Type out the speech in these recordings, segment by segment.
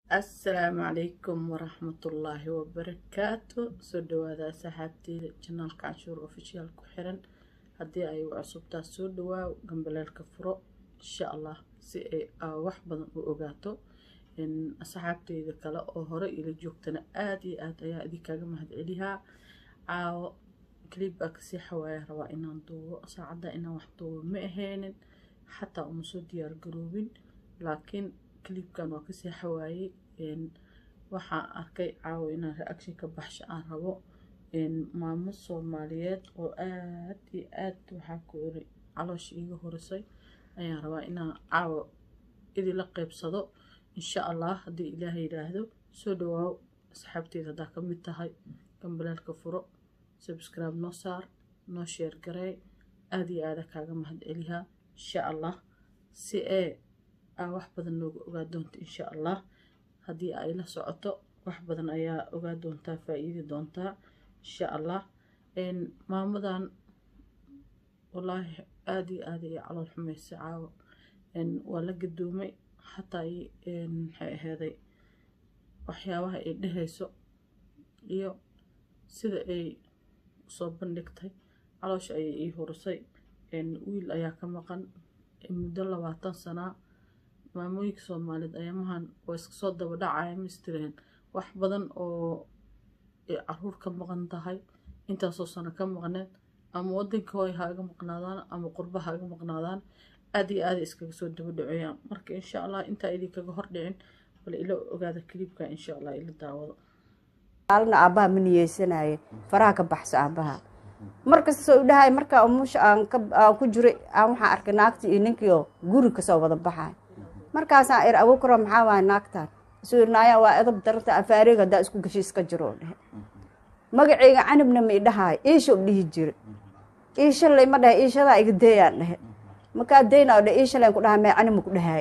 asalaamu calaykum waraxmatullaahi wabarakaatu soo dhawaada asxaabteyda janaalka canshuur ofishiyaal ku xiran haddii ay u cusubtaa soo dhawaaw gambaleelka furo insha allah si ay aa wax badan u ogaato asxaabteyda kale oo hore ila joogtana aada iyo aada ayaa idinkaaga mahadcelihaa caawo clib baa kasii xawaaya rabaa inaan duubo saacadda inaan wax duubo ma ahaynin xataa uma soo diyaar garoobin laakiin clibkan waa kasii xawaayey waxaan arkay caawo inaan reaction ka baxsho aan rabo maamo soomaaliyeed oo aad iyo aad waxaa ku iri caloosha iiga horisay ayaan rabaa inaan caawo idila qeybsado insha allah haddii ilaah yidhaahdo soo dhawaaw asxaabteeda haddaa ka mid tahay gambaleelka furo subscribe noo saar noo sheer garee aada iyo aada kaaga mahad celihaa insha allah si ee aa wax badan nooga ogaa doonta insha allah haddii ay la socoto wax badan ayaa ogaa doontaa faa-iidi doontaa insha allah maamadan wallaahi aada iyo aada iyo calool xumaysa caawo waa la gadoomay xataa maxay aheyday waxyaabaha ay dhehayso iyo sida ay usoo bandhigtay caloosha ayay ii horisay wiil ayaa ka maqan muddo labaatan sanaa maamooyinka soomaaliyeed ayamahan waa iska soo daba dhacaya mistireen wax badan oo caruur ka maqan tahay intaasoo sano ka maqneed ama wadanka hooy ha iga maqnaadaan ama qurba ha iga maqnaadaan aada iyo aada iskaga soo daba dhaceeyaan marka insha allah intaa idinkaga hordhicin bal ila ogaada kaliibka insha allah ila daawado maalina aabbaha ma niyeysanaye faraha ka baxso aabbaha markasta u dhahay markaa umusha aan ku jiray aan waxaan arkay naagtii iyo ninkii oo guri kasoo wada baxay markaasaan ir abuukaro maxaa waaya naagtaan isuu irnaaya waa edab daranta afaareega haddaa isku gashi iska jiro dhehe magaceyga canabna ma idhahaay iisha u dhihi jira iishalay ma dhahay iishadaa iga deeyaan dhehe markaa deyna dhe iishalayn ku dhahay mee canima ku dhahaay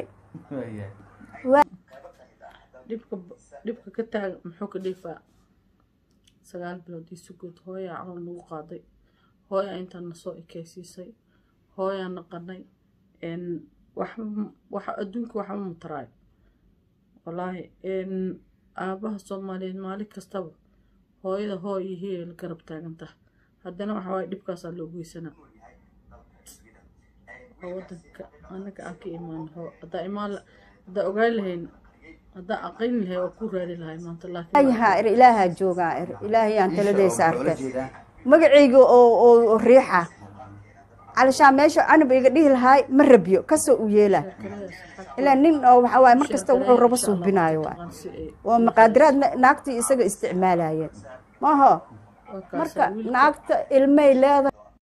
dhibka dhibka ka taaga muxuu ka dhiifaa sagaal bilood ii sugood hooyaa calool nagu qaaday hooyaa intaan nasoo ekeysiisay hooyaa naqanay waxa adduunka waxba mataraayo wallaahi aabaha soomaaliyeed maalin kastaba hooyada hooy iyo hiya la garab taagantaha haddana waxa waaye dhibkaasaa loo geysanaa oo wadanka anaga aan ka imaan hoo haddaa imaan haddaa ogaan lahayn haddaa aqayn lahay waa ku raadi lahay maanta ayahaa ir ilaahaa joogaa ir ilaahayaan taladeysa arkay magacayga oo riixa calishaan meesha canab iga dhihi lahaay ma rabyo kasoo u yeela ilaa nin oo waxaa waaye mar kasta wuxuu rabo suubinaayo waay oo maqaadiraad naagtii isaga isticmaalayeen maho marka naagta ilmay leedahay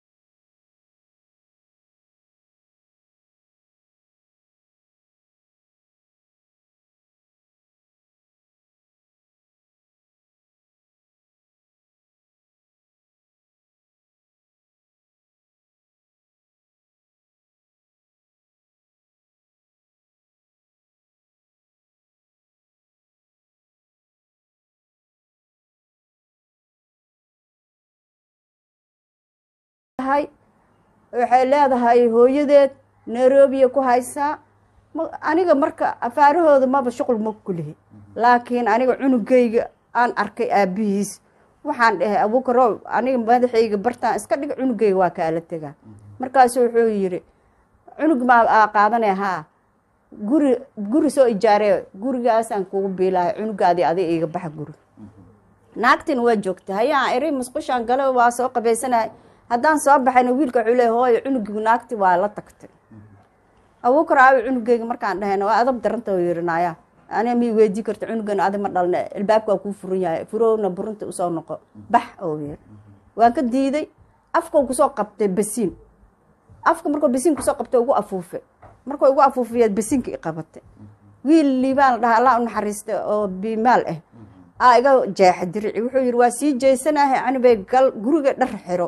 waxay leedahay hooyadeed nairobiya ku haysaa aniga marka afaarahooda maba shuqul ma kulihi laakiin aniga cunugayga aan arkay aabihiis waxaan dhahay abuukarow aniga madaxayga bartaan iska dhig cunugayga waa kaala tegaa markaasu wuxuu yiri cunug maa qaadanay haa guri guri soo ijaaree gurigaasaan kugu biilahay cunugaadii adig iga baxa guri naagtina waa joogta hayaa eri musqushaan gale waa soo qabaysanay haddaan soo baxayna wiilka wuxuu leey hooyo cunugii naagti waa la tagtay abuukar aawi cunugeyga markaan dhahayna waa adab daranta oo yirinaya aniga mii weydii karta cunugan adi ma dhalna ilbaabka waa kuu furan yahay furowna burunta usoo noqo bax oo yiri waan ka diiday afkau kusoo qabtay basiin afka markuu basiin kusoo qabtay ugu afuufay markuu ugu afuufiyaad basiinka i qabatay wiil liibaan la dhaha allah u naxariista oo bimaal ah aa iga jeexa dirici wuxuu yiri waa sii jeysanahay canibay gal guriga dhar xiro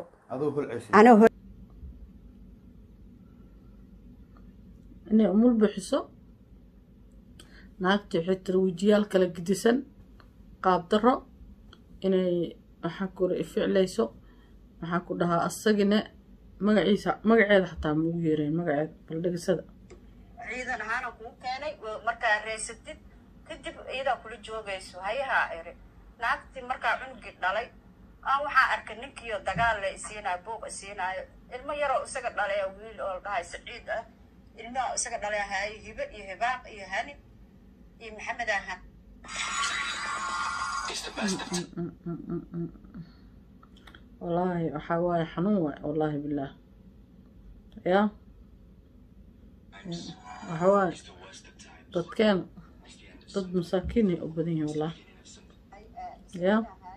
inay umul bixiso naagtii waxay tiri wejiyaal kala gedisan qaab daro inay maxaa kula ificlayso maxaa ku dhahaa asagina magaciisa magaceeda xataa maugu yeereen magaceeda baldhegisada ciidan ahaana kuu keenay markaa reysatid kadib kadib iyadaa kula joogayso hayahaa iri naagtii markaa cunugii dhalay aan waxaa arkay ninkiioo dagaal le isiinaayo buuq isiinaayo ilmo yaroo isaga dhalaya wiil oo la dhahay saciid ah ilmaha isaga dhalay haayo hibe iyo hibaaq iyo hani iyo maxamed ahan wallaahi waxaa waaye xanuun waay wallaahi bilaah ya waxa waaye dadkeen dad masaakiin ay u badan yihiin wallaahi ya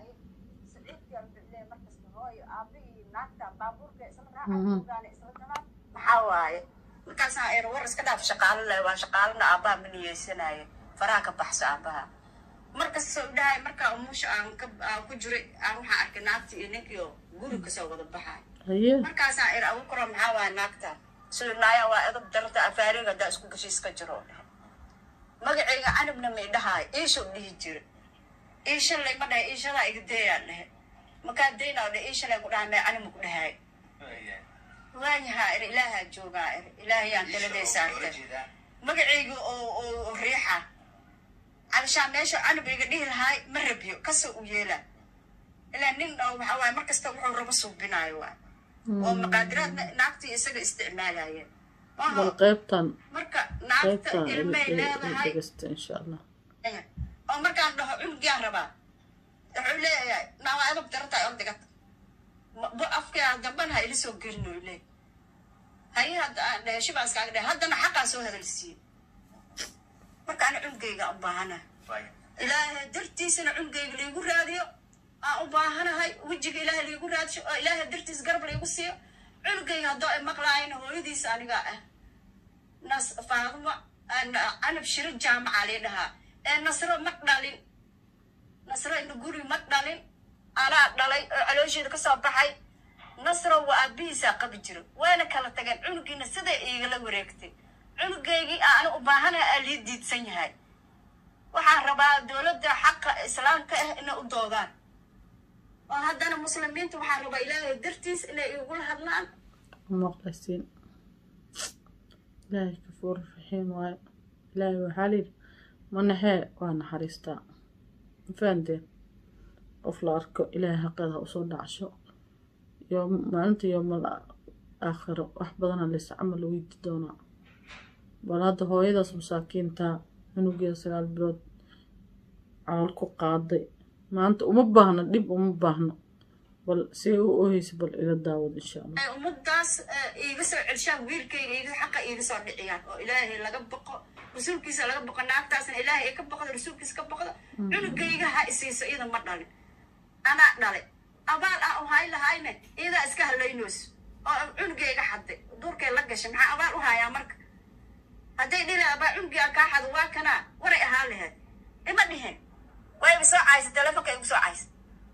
maxaa waaye markaasaan er war iska dhaaf shaqaalo leh waa shaqaalana aabbaha ma niyeysanaaye faraha ka baxso aabbaha markasta u dhahay markaa umusha aan ka aan ku jiray aan waxaan arkay naagta iyo ninkii oo guri kasoo wada baxay haye markaasaan er abukaro maxaa waaye naagta sida naaya waa edab daranta afaariga haddaa isku gashi iska jiro dhahay magacayga canabna may dhahaay iisho dhihi jira iisha lay ma dhahay iishadaa iga dayaa dhahe markaa daynaa dhahe iisha lay ku dhahay may canima ku dhahay waayahaa iri ilaahaa joogaa iri ilaahayaan taladay saartay magacayga oo oo riixa cabashaa meesha canab iga dhihi lahaay ma rabiyo kasoo u yeelaa ilaa nin oo waxaa waaye markasta wuxuu rabo suubinaayo waay oo maqaadiraad naagtii isaga isticmaalayeen bal qaybtan marka naagta qaybtan ilmay leedahay dhegeysta insha allah oo markaan dhaho cunugyaan rabaa wuxuu leeyahay naawaa edab darata oo digata bo afkaa damban ha ila soo gelin oo leey haye hadda aan dhahe shibaa iskaaga dhahe haddana xaqaa soo hadalsiiye marka ana cunugayga u baahana ilaahay dartiisana cunugayga laigu raadiyo aan u baahanahay wejiga ilaahay laigu raadiyo oo ilaahay dartiis garab laigu siiyo cunugayga haddoo ay maqlaayana hooyadiisa anigaa ah nas faaduma canab shiro jaamaca lii dhahaa ee nasro ma dhalin nasro ina guri ma dhalin anaa dhalay oo caloosheeda ka soo baxay nasro waa aabihiisaa qabi jiro wayna kala tageen cunugiina siday iigala wareegtay cunugaygii aana u baahanaha aa lii diidsan yahay waxaan rabaa dowladda xaqa islaamka ah inay u doodaan oo haddana muslimiinta waxaan rabaa ilaahay dartiis inay igula hadlaan maqlasiin ilaahay kafuur raxiim waaye ilaahay waxaa layidhi manaxee waa naxariistaa mafahanteen qof la arko ilaahay xaqeeda usoo dhacsho iyo maalinta yoomal aakhiro wax badana lays camal weydi doonaa bal hadda hooyadaas masaakiintaa cunugeeda sagaal bilood calal ku qaaday maanta uma baahno dhib uma baahno bal si u oheysa bal ila daawad insha allah ay ummadaas iiga soo celshaan wiilkayga iiga xaqa iiga soo dhiciyaan oo ilaahay laga baqo rasuulkiisa laga baqo naagtaasna ilaahay ay ka baqdo rasuulkiisa ka baqdo cunugayga ha isiiso iyada ma dhalin anaa dhalay abaal aan u hay lahayne iyadaa iska halaynayso oo cunugayga xaday duurkay la gashay maxaa abaal u hayaa marka hadday dhila abaa cunugii aan kaa xado waa kanaa waray ahaan lahayd ima dhihin wayba soo caysa telefonka igu soo caysa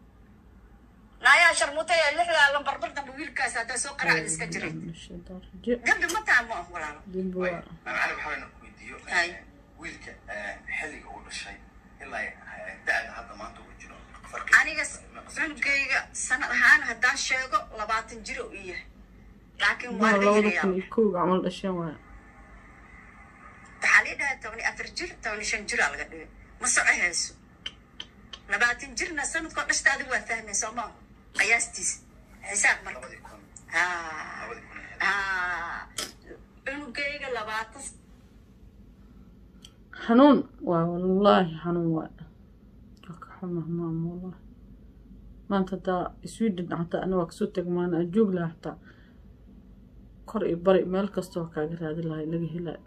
naayaa sharmutay ee lixdaa lambarbar dambe wiilkaas haddaa soo qaracda iska jiray dambi ma taa ma ah walaalo dembi waa macali waxaa wayna ku weydiiyo Hay. wiilka xilliga uu dhashay ilaa da-da hadda maanta uu jiro farqi aniga cunugayga sanad ahaan haddaan sheego labaatan jir uu ii yahay laakiin waa la labada yirayaa kun iyo kow camal dhasheen waaya waxaa lii dhahay toban iyo afar jir toban iyo shan jiraa laga dhigay ma soco hayso labaatan jirna sanadkoo dhashta adigu waa fahmaysa ma qiyaastiisa xisaab marka labadii kun haa labadii kun iyo haa cunugayga labaatan xanuun waa wallaahi xanuun waay waa ka xumah maama wallaahi maanta hadaa sweden xataa ana waa kasoo teg maana aan joog lahaa xataa kor iyo bari meel kasta waa kaaga raadi lahay laga helaayo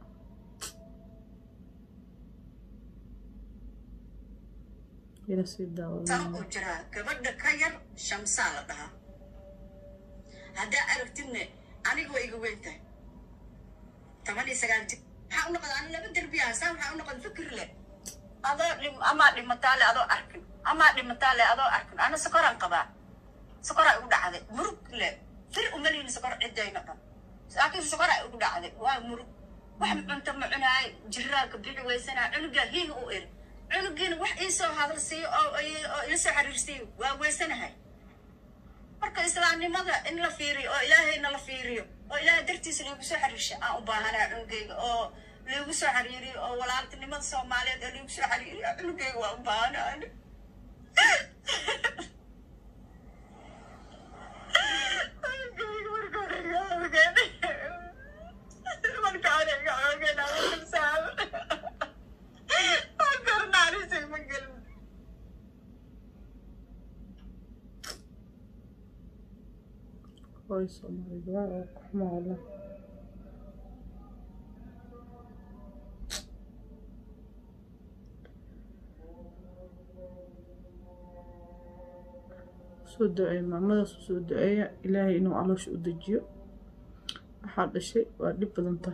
ila sii daawa sano uu jiraa gabadha ka yar shamsaa la dhahaa haddaa aragtidne aniga waa iga weyn tahay toban iyo sagaal jir maxaa u noqda ani laba derbiya saa maxaa u noqda fikir leh adoo dhim amaa dhimataa le adoo arkin amaa dhimataa le adoo arkin ana sokoraan qabaa sokoraa igu dhacday murug le fir umalihin sokor ciddayna dhan laakiin sokoraa igu dhacday waa murug wax cunto ma cunaay jiraalka bixi weysanaa cunugaa hiiga u iri cunugiina wax iisoo hadal siiyo oo oo ila soo xiriirsiiyo waa weysanahay marka islaamnimada in la fiiriyo oo ilaahayna la fiiriyo oo ilaahay dartiisa lagu soo xiriirsha aan u baahanaa cunugayga oo liigu soo xiriiriyo oo walaaltinimada soomaaliyeed ee liigu soo xiriiriyo cunugeyga waa u baahanahay hooyo soomaalida waa oo ku xumaa wallah soo duceeya maamadaas u soo duceeya ilaahay inuu caloosha u dejiyo waxaa dhashay waa dhib badanta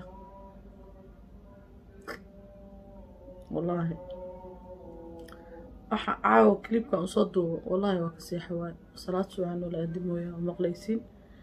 wallaahi waxa caawa kilibkan usoo duubo wallaahi waa ka seexa waay salaad subaxan wala aadimooya waa maqlaysiin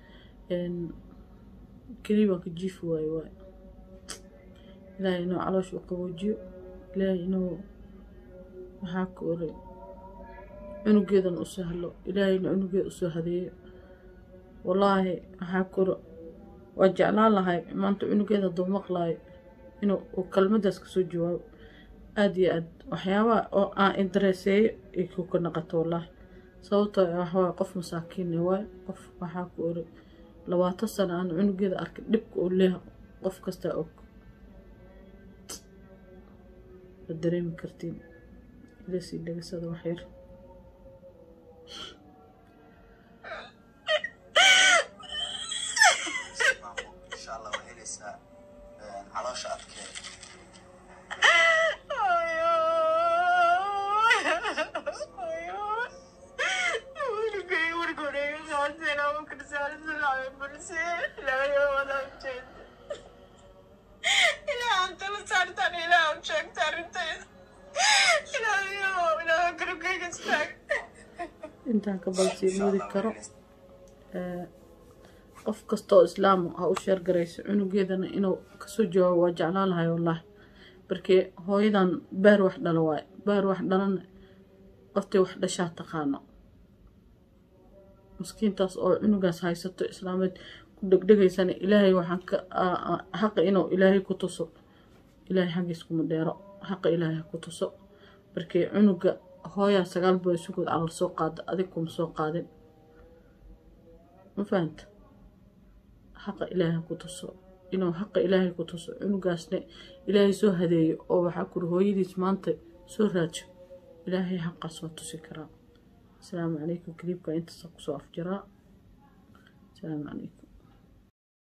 kilibaan ka jiifi waayo waay ilaahay inuu caloosha u qaboojiyo ilaahay inuu maxaa ka oray cunugeedan u sahlo ilaahayna cunugeeda usoo hadeeyo wallaahi maxaa koro waa jeclaan lahay maanta cunugeeda hadduu maqlaayo inuu uu kelmadaas kasoo jawaabo aada iyo aad waxyaabaha oo aan indareeseeyo ay kuka naqato wallaahi sababtoo ah waxawaaye qof masaakiinne waay qof waxaa ku ori labaatan sano aan cunugeeda arkay dhibka uu leeha qof kastaa og ma dareemi kartiin ilasii dhegasada waxyar insha allah waa helaysaa caloosha adkeed intaan ka balsii moodi karo qof kastaoo islaam ha u sheergarayso cunugeedana inuu kasoo jawaabo waa jeclaan lahay wallaahi markii hooyadan baar wax dhalo waaye baar wax dhalana qoftay wax dhashaa taqaano maskiintaas oo cunugaas haysato islaameed ku dhegdhegaysana ilaahay waxaan ka xaqa inuu ilaahay ku tuso ilaahay xaggiis kuma dheero xaqa ilaahay ha ku tuso markii cunuga hooyaa sagaal bilood sugood calal soo qaada adig kuma soo qaadin ma fahanta xaqa ilaahay ha ku tuso inuu xaqa ilaahay ku tuso cunugaasna ilaahay soo hadeeyo oo waxaa kuri hooyadiis maanta soo raajo ilaahay xaqaas waa tusi karaa asalaamu calaykum kaliibka intaasa kusoo afjaraa asalaamu calaykum